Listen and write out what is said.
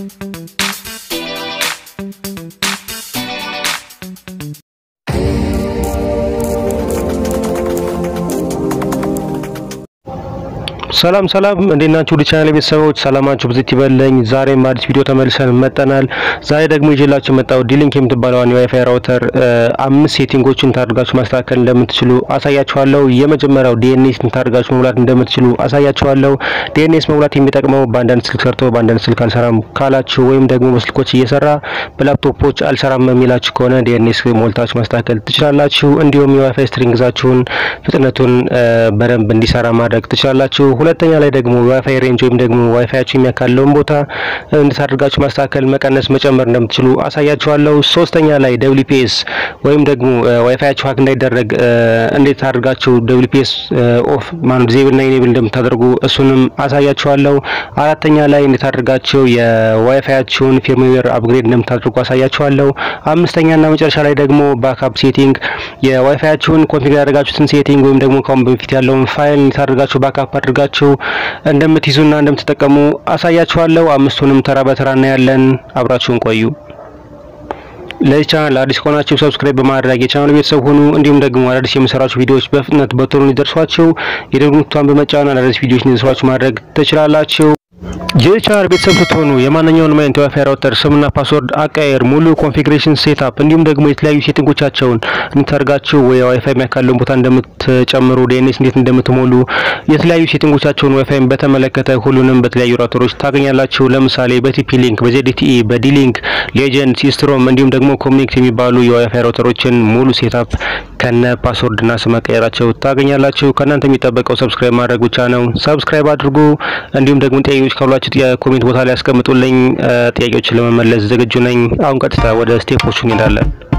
ሰላም ሰላም እንዴት ናችሁ? ወደ ቻናል ቤተሰቦች ሰላማችሁ ብዝት ይበለኝ። ዛሬም አዲስ ቪዲዮ ተመልሰን መጠናል። ዛሬ ደግሞ ይዤላችሁ የመጣው ዲሊንክ የምትባለዋን የዋይፋይ ራውተር አምስት ሴቲንጎችን ታድርጋችሁ ማስተካከል እንደምትችሉ አሳያችኋለሁ። የመጀመሪያው ዲኤንኤስ ታድርጋችሁ መሙላት እንደምትችሉ አሳያችኋለሁ። ዲኤንኤስ መሙላት የሚጠቅመው በአንዳንድ ስልክ ሰርቶ በአንዳንድ ስልክ አልሰራም ካላችሁ ወይም ደግሞ በስልኮች እየሰራ በላፕቶፖች አልሰራም የሚላችሁ ከሆነ ዲኤንኤስ ሞልታችሁ ማስተካከል ትችላላችሁ። እንዲሁም የዋይፋይ ስትሪንግዛችሁን ፍጥነቱን በደንብ እንዲሰራ ማድረግ ትችላላችሁ። ሁለተኛ ላይ ደግሞ ዋይፋይ ሬንጅ ወይም ደግሞ ዋይፋያችሁ የሚያካለውን ቦታ እንዴት አድርጋችሁ ማስተካከል፣ መቀነስ፣ መጨመር እንደምትችሉ አሳያችኋለሁ። ሶስተኛ ላይ ደብሊፒኤስ ወይም ደግሞ ዋይፋያችሁ ሀክ እንዳይደረግ እንዴት አድርጋችሁ ደብሊፒኤስ ኦፍ ማን ዲዜብል እና ኢኔብል እንደምታደርጉ እሱንም አሳያችኋለሁ። አራተኛ ላይ እንዴት አድርጋችሁ የዋይፋያችሁን ፊርምዌር አፕግሬድ እንደምታደርጉ አሳያችኋለሁ። አምስተኛ እና መጨረሻ ላይ ደግሞ ባክአፕ ሴቲንግ የዋይፋያችሁን ኮንፊገር ያደርጋችሁትን ሴቲንግ ወይም ደግሞ ካሁን በፊት ያለውን ፋይል እንዴት አድርጋችሁ ባክአፕ አድርጋችሁ እንደምትይዙና እንደምትጠቀሙ አሳያችኋለሁ። አምስቱንም ተራ በተራ እናያለን። አብራችሁን ቆዩ። ለዚህ ቻናል አዲስ ከሆናችሁ ሰብስክራይብ በማድረግ የቻናሉ ቤተሰብ ሁኑ። እንዲሁም ደግሞ አዳዲስ የምሰራችሁ ቪዲዮዎች በፍጥነት በቶሎ እንዲደርሷችሁ የደወል ምልክቱን በመጫን አዳዲስ ቪዲዮዎች እንዲደርሷችሁ ማድረግ ትችላላችሁ። ይህ ቻናል ቤተሰብ ስትሆኑ የማንኛውንም አይነት የዋይፋይ ራውተር ስምና ፓስወርድ አቀያየር፣ ሙሉ ኮንፊግሬሽን ሴትአፕ እንዲሁም ደግሞ የተለያዩ ሴቲንጎቻቸውን እንድታደርጋችሁ ወይ ዋይፋይ የሚያካለውን ቦታ እንደምትጨምሩ፣ ዲኤንኤስ እንዴት እንደምትሞሉ የተለያዩ ሴቲንጎቻቸውን ዋይፋይን በተመለከተ ሁሉንም በተለያዩ ራውተሮች ታገኛላችሁ። ለምሳሌ በቲፒ ሊንክ፣ በዜዲቲኢ፣ በዲሊንክ፣ ሌጀንድ፣ ሲስትሮም እንዲሁም ደግሞ ኮሚኒክት የሚባሉ የዋይፋይ ራውተሮችን ሙሉ ሴትአፕ ከነ ፓስወርድና ስም አቀያየራቸው ታገኛላችሁ። ከእናንተ የሚጠበቀው ሰብስክራይብ ማድረግ ብቻ ነው። ሰብስክራይብ አድርጉ። እንዲሁም ደግሞ ጥያቄዎች ካሏችሁ የኮሜንት ቦታ ላይ ያስቀምጡልኝ። ጥያቄዎችን ለመመለስ ዝግጁ ነኝ። አሁን ቀጥታ ወደ ስቴፖቹ እንሄዳለን።